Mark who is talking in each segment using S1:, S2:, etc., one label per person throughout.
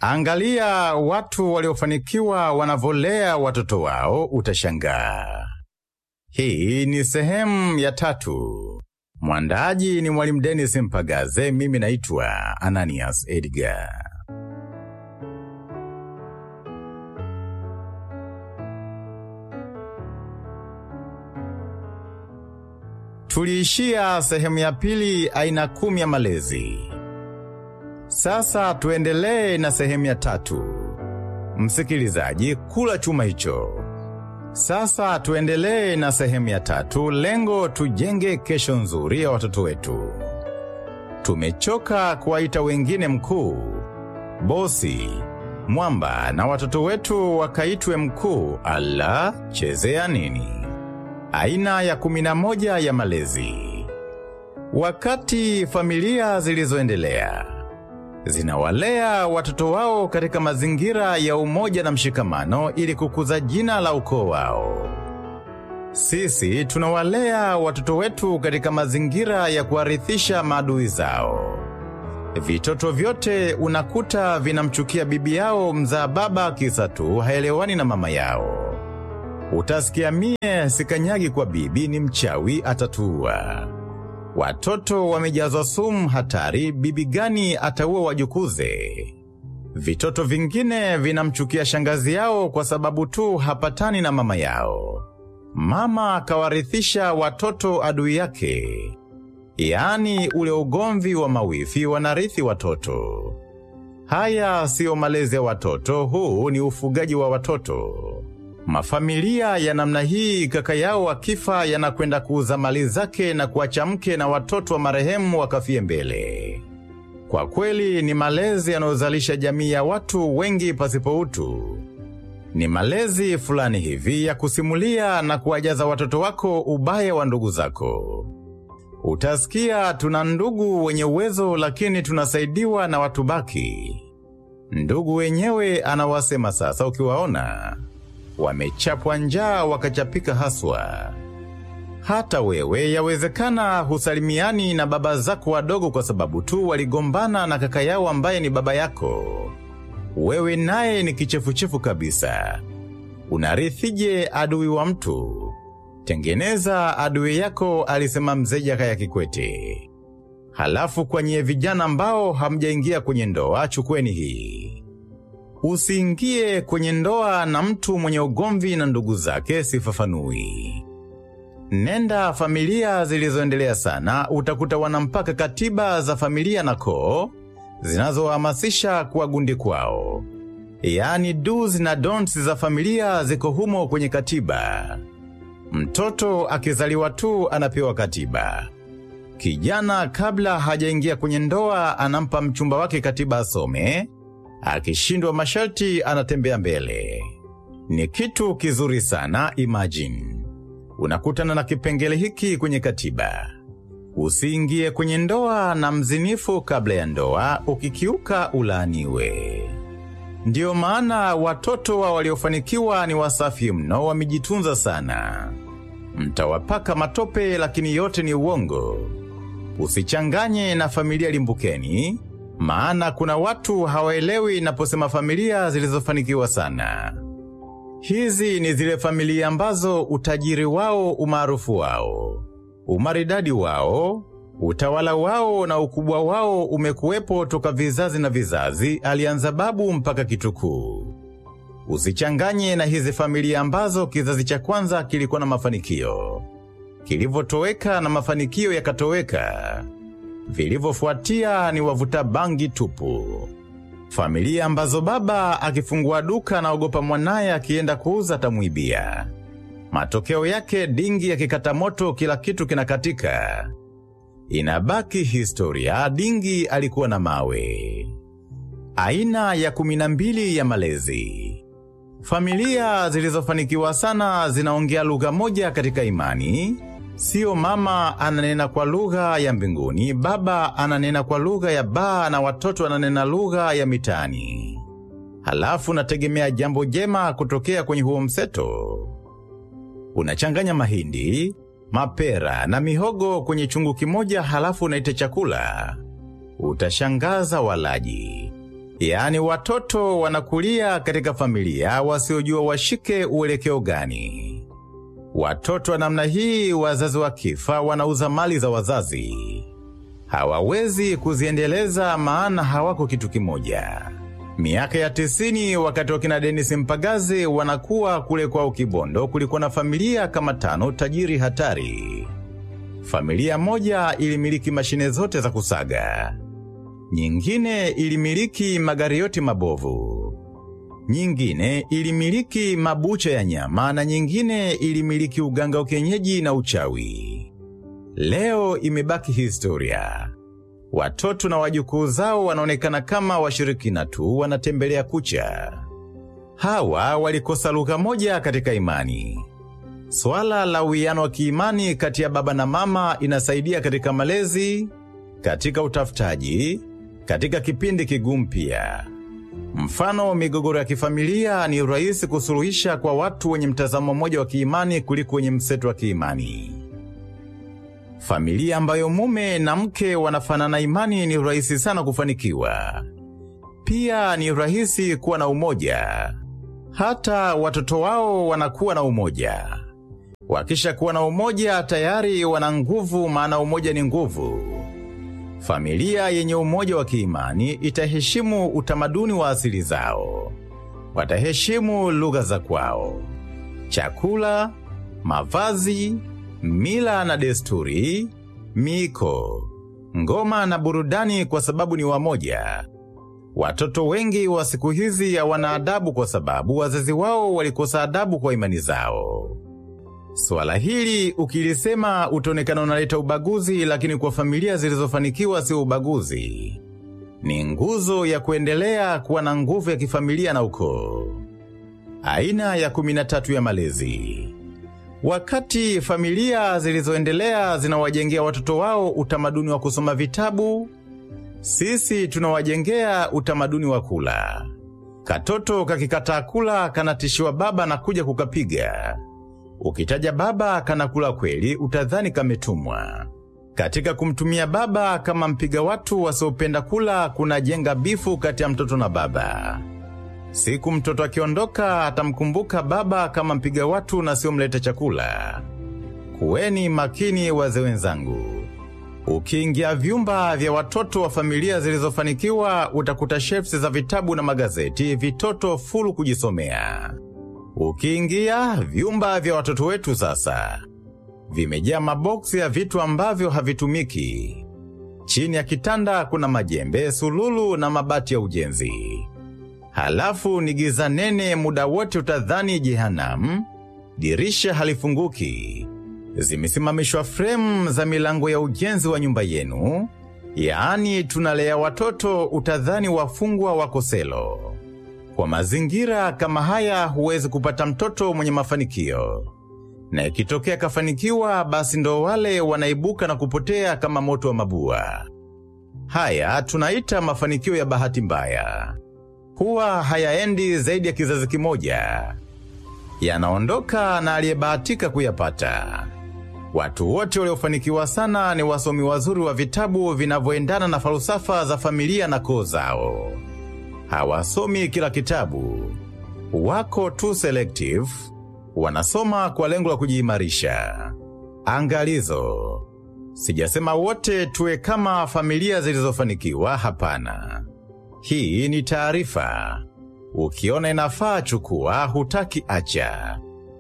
S1: Angalia watu waliofanikiwa wanavolea watoto wao, utashangaa. Hii ni sehemu ya tatu. Mwandaaji ni Mwalimu Dennis Mpagaze, mimi naitwa Ananias Edgar. Tuliishia sehemu ya pili, aina kumi ya malezi. Sasa tuendelee na sehemu ya tatu. Msikilizaji, kula chuma hicho. Sasa tuendelee na sehemu ya tatu, lengo tujenge kesho nzuri ya watoto wetu. Tumechoka kuwaita wengine mkuu, bosi, mwamba na watoto wetu wakaitwe mkuu. Ala, chezea nini? Aina ya kumi na moja ya malezi. Wakati familia zilizoendelea zinawalea watoto wao katika mazingira ya umoja na mshikamano ili kukuza jina la ukoo wao. Sisi tunawalea watoto wetu katika mazingira ya kuwarithisha maadui zao. Vitoto vyote unakuta vinamchukia bibi yao mzaa baba kisa tu haelewani na mama yao. Utasikia mie sikanyagi kwa bibi ni mchawi atatuua. Watoto wamejazwa sumu hatari, bibi gani ataua wajukuze? Vitoto vingine vinamchukia shangazi yao kwa sababu tu hapatani na mama yao. Mama akawarithisha watoto adui yake, yaani ule ugomvi wa mawifi wanarithi watoto. Haya siyo malezi ya watoto, huu ni ufugaji wa watoto. Mafamilia ya namna hii, kaka yao akifa, yanakwenda kuuza mali zake na kuacha mke na watoto wa marehemu wakafie mbele. Kwa kweli ni malezi yanayozalisha jamii ya watu wengi pasipo utu. Ni malezi fulani hivi ya kusimulia na kuwajaza watoto wako ubaya wa ndugu zako. Utasikia tuna ndugu wenye uwezo, lakini tunasaidiwa na watu baki. Ndugu wenyewe anawasema sasa, ukiwaona wamechapwa njaa wakachapika haswa. Hata wewe yawezekana husalimiani na baba zako wadogo kwa sababu tu waligombana na kaka yao ambaye ni baba yako. Wewe naye ni kichefuchefu kabisa. Unarithije adui wa mtu? Tengeneza adui yako, alisema mzee Jakaya Kikwete. Halafu kwa nyie vijana ambao hamjaingia kwenye ndoa, chukweni hii. Usiingie kwenye ndoa na mtu mwenye ugomvi na ndugu zake, sifafanui. Nenda familia zilizoendelea sana, utakuta wanampaka katiba za familia na koo zinazohamasisha kuwa gundi kwao, yaani do's na don'ts za familia ziko humo kwenye katiba. Mtoto akizaliwa tu anapewa katiba. Kijana kabla hajaingia kwenye ndoa anampa mchumba wake katiba asome, akishindwa masharti anatembea mbele. Ni kitu kizuri sana. Imagine unakutana na kipengele hiki kwenye katiba: usiingie kwenye ndoa na mzinifu kabla ya ndoa, ukikiuka ulaaniwe. Ndiyo maana watoto wa waliofanikiwa ni wasafi mno, wamejitunza sana. Mtawapaka matope, lakini yote ni uongo. Usichanganye na familia limbukeni, maana kuna watu hawaelewi naposema familia zilizofanikiwa sana. Hizi ni zile familia ambazo utajiri wao, umaarufu wao, umaridadi wao, utawala wao na ukubwa wao umekuwepo toka vizazi na vizazi, alianza babu mpaka kitukuu. Usichanganye na hizi familia ambazo kizazi cha kwanza kilikuwa na mafanikio, kilivyotoweka na mafanikio yakatoweka. Vilivyofuatia ni wavuta bangi tupu. Familia ambazo baba akifungua duka anaogopa mwanaye akienda kuuza tamwibia. Matokeo yake dingi yakikata moto, kila kitu kinakatika. Inabaki historia, dingi alikuwa na mawe. Aina ya kumi na mbili ya malezi. Familia zilizofanikiwa sana zinaongea lugha moja katika imani. Sio mama ananena kwa lugha ya mbinguni, baba ananena kwa lugha ya baa na watoto ananena lugha ya mitaani. Halafu nategemea jambo jema kutokea kwenye huo mseto. Unachanganya mahindi, mapera na mihogo kwenye chungu kimoja, halafu unaita chakula. Utashangaza walaji. Yaani watoto wanakulia katika familia wasiojua washike uelekeo gani. Watoto wa namna hii wazazi wakifa wanauza mali za wazazi. Hawawezi kuziendeleza maana hawako kitu kimoja. Miaka ya tisini wakati wakina Dennis Mpagaze wanakuwa kule kwao Kibondo kulikuwa na familia kama tano tajiri hatari. Familia moja ilimiliki mashine zote za kusaga. Nyingine ilimiliki magari yote mabovu. Nyingine ilimiliki mabucha ya nyama na nyingine ilimiliki uganga wa kienyeji na uchawi. Leo imebaki historia. Watoto na wajukuu zao wanaonekana kama washirikina tu wanatembelea kucha. Hawa walikosa lugha moja katika imani. Swala la uwiano wa kiimani kati ya baba na mama inasaidia katika malezi, katika utafutaji, katika kipindi kigumu pia. Mfano, migogoro ya kifamilia ni rahisi kusuluhisha kwa watu wenye mtazamo mmoja wa kiimani kuliko wenye mseto wa kiimani. Familia ambayo mume na mke wanafanana imani ni rahisi sana kufanikiwa. Pia ni rahisi kuwa na umoja. Hata watoto wao wanakuwa na umoja. Wakisha kuwa na umoja tayari wana nguvu, maana umoja ni nguvu. Familia yenye umoja wa kiimani itaheshimu utamaduni wa asili zao. Wataheshimu lugha za kwao, chakula, mavazi, mila na desturi, miiko, ngoma na burudani kwa sababu ni wamoja. Watoto wengi wa siku hizi hawana adabu kwa sababu wazazi wao walikosa adabu kwa imani zao. Swala hili ukilisema utaonekana unaleta ubaguzi, lakini kwa familia zilizofanikiwa sio ubaguzi. Ni nguzo ya kuendelea kuwa na nguvu ya kifamilia na ukoo. Aina ya kumi na tatu ya malezi. Wakati familia zilizoendelea zinawajengea watoto wao utamaduni wa kusoma vitabu, sisi tunawajengea utamaduni wa kula. Katoto kakikataa kula kanatishiwa baba na kuja kukapiga. Ukitaja baba kanakula kweli, utadhani kametumwa. Katika kumtumia baba kama mpiga watu wasiopenda kula, kunajenga bifu kati ya mtoto na baba. Siku mtoto akiondoka, atamkumbuka baba kama mpiga watu na sio mleta chakula. Kuweni makini wazee wenzangu. Ukiingia vyumba vya watoto wa familia zilizofanikiwa, utakuta shelves za vitabu na magazeti, vitoto fulu kujisomea. Ukiingia vyumba vya watoto wetu sasa, vimejaa maboksi ya vitu ambavyo havitumiki. Chini ya kitanda kuna majembe, sululu na mabati ya ujenzi. Halafu ni giza nene, muda wote utadhani jehanamu. Dirisha halifunguki. Zimesimamishwa fremu za milango ya ujenzi wa nyumba yenu, yaani tunalea watoto utadhani wafungwa wako selo. Kwa mazingira kama haya huwezi kupata mtoto mwenye mafanikio, na ikitokea kafanikiwa, basi ndo wale wanaibuka na kupotea kama moto wa mabua. Haya tunaita mafanikio ya bahati mbaya. Huwa hayaendi zaidi ya kizazi kimoja, yanaondoka na aliyebahatika kuyapata. Watu wote waliofanikiwa sana ni wasomi wazuri wa vitabu vinavyoendana na falsafa za familia na koo zao. Hawasomi kila kitabu, wako tu selective, wanasoma kwa lengo la kujiimarisha. Angalizo, sijasema wote tuwe kama familia zilizofanikiwa, hapana. Hii ni taarifa. Ukiona inafaa chukua, hutaki acha.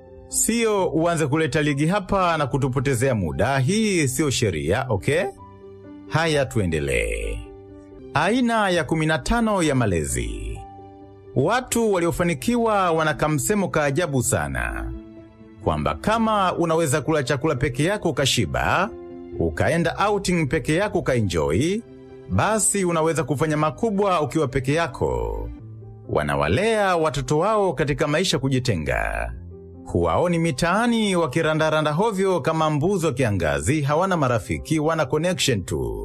S1: Sio uanze kuleta ligi hapa na kutupotezea muda. Hii siyo sheria, okay? Haya, tuendelee. Aina ya 15 ya malezi. Watu waliofanikiwa wana kamsemo ka ajabu sana, kwamba kama unaweza kula chakula peke yako ukashiba, ukaenda outing peke yako ukaenjoy, basi unaweza kufanya makubwa ukiwa peke yako. Wanawalea watoto wao katika maisha kujitenga. Huwaoni mitaani wakirandaranda hovyo kama mbuzi wa kiangazi, hawana marafiki, wana connection tu.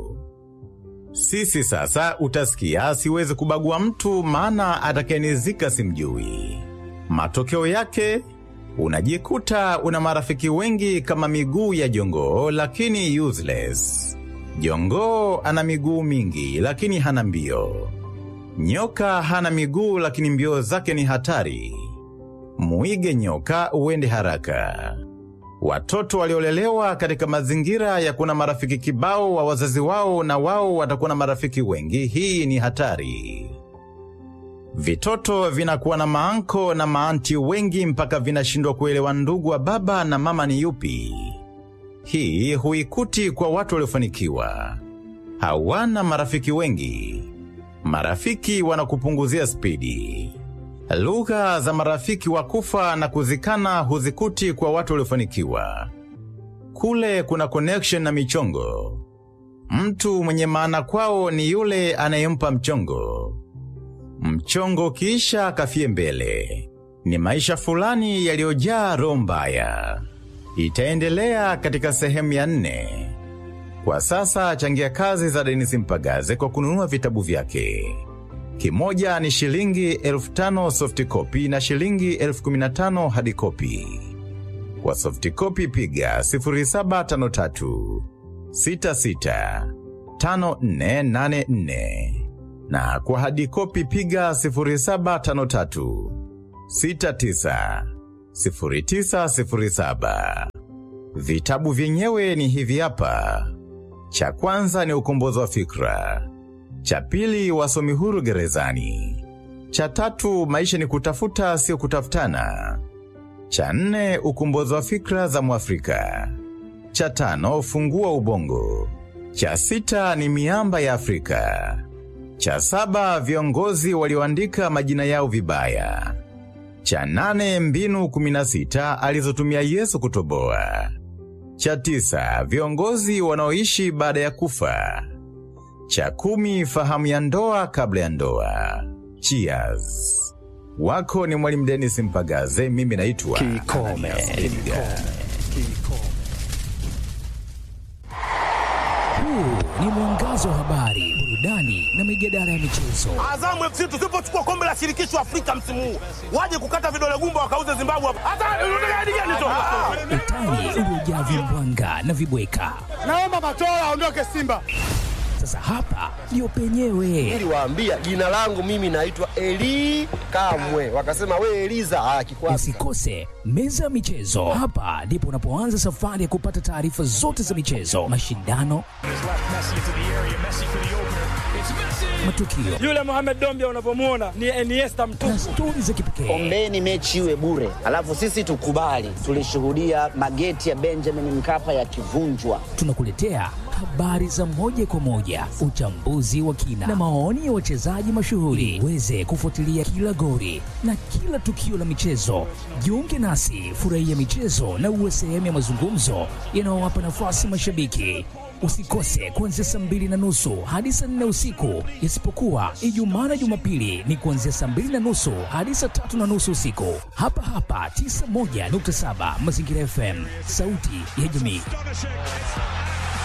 S1: Sisi sasa utasikia siwezi kubagua mtu maana atakayenizika simjui. Matokeo yake unajikuta una marafiki wengi kama miguu ya jongoo lakini useless. Jongoo ana miguu mingi lakini hana mbio. Nyoka hana miguu lakini mbio zake ni hatari. Muige nyoka uende haraka. Watoto waliolelewa katika mazingira ya kuna marafiki kibao wa wazazi wao na wao watakuwa na marafiki wengi, hii ni hatari. Vitoto vinakuwa na maanko na maanti wengi mpaka vinashindwa kuelewa ndugu wa baba na mama ni yupi. Hii huikuti kwa watu waliofanikiwa. Hawana marafiki wengi. Marafiki wanakupunguzia spidi. Lugha za marafiki wa kufa na kuzikana huzikuti kwa watu waliofanikiwa. Kule kuna connection na michongo. Mtu mwenye maana kwao ni yule anayempa mchongo. Mchongo kisha kafie mbele. Ni maisha fulani yaliyojaa roho mbaya. Itaendelea katika sehemu ya nne. Kwa sasa changia kazi za Denis Mpagaze kwa kununua vitabu vyake. Kimoja ni shilingi elfu tano soft copy na shilingi elfu kumi na tano hadi copy. Kwa soft copy piga 0753 66 5484 na kwa hadi copy piga 0753 69 0907. Vitabu vyenyewe ni hivi hapa. Cha kwanza ni ukombozi wa fikra. Cha pili wasomi huru gerezani. Cha tatu maisha ni kutafuta sio kutafutana. Cha nne ukombozi wa fikra za Mwafrika. Cha tano fungua ubongo. Cha sita ni miamba ya Afrika. Cha saba viongozi walioandika majina yao vibaya. Cha nane mbinu 16 alizotumia Yesu kutoboa. Cha tisa viongozi wanaoishi baada ya kufa. Cha kumi fahamu ya ndoa kabla ya ndoa. Cheers. Wako ni Mwalimu Dennis Mpagaze, mimi naitwa
S2: Kikome.
S1: Edgar.
S2: Huu ni mwangazo wa habari, burudani na mijadala ya michezo.
S3: Azamu FC tusipochukua kombe la shirikisho Afrika msimu huu, waje kukata vidole gumba wakauze Zimbabwe hapa. Hata unataka hadi gani tu?
S2: Utani uliojaa vimbwanga na vibweka.
S3: Naomba Matola aondoke Simba.
S2: Sasa hapa ndio penyewe.
S4: niliwaambia jina langu mimi naitwa Eli Kamwe, wakasema we Eliza ah, kikwasi
S2: Usikose meza ya michezo. Hapa ndipo unapoanza safari ya kupata taarifa zote za michezo, mashindano, matukio
S5: Yule Mohamed Dombia unavyomuona ni Iniesta mtupu.
S2: na stori za kipekee.
S6: ombeni mechi iwe bure, alafu sisi tukubali. Tulishuhudia mageti ya Benjamin Mkapa yakivunjwa.
S2: Tunakuletea habari za moja kwa moja, uchambuzi wa kina na maoni ya wachezaji mashuhuri. Uweze kufuatilia kila gori na kila tukio la michezo. Jiunge nasi, furahia michezo na uwe sehemu ya mazungumzo yanayowapa nafasi mashabiki. Usikose kuanzia saa mbili na nusu hadi saa nne usiku, isipokuwa Ijumaa na Jumapili ni kuanzia saa mbili na nusu hadi saa tatu na nusu usiku, hapa hapa 91.7 Mazingira FM, sauti ya jamii.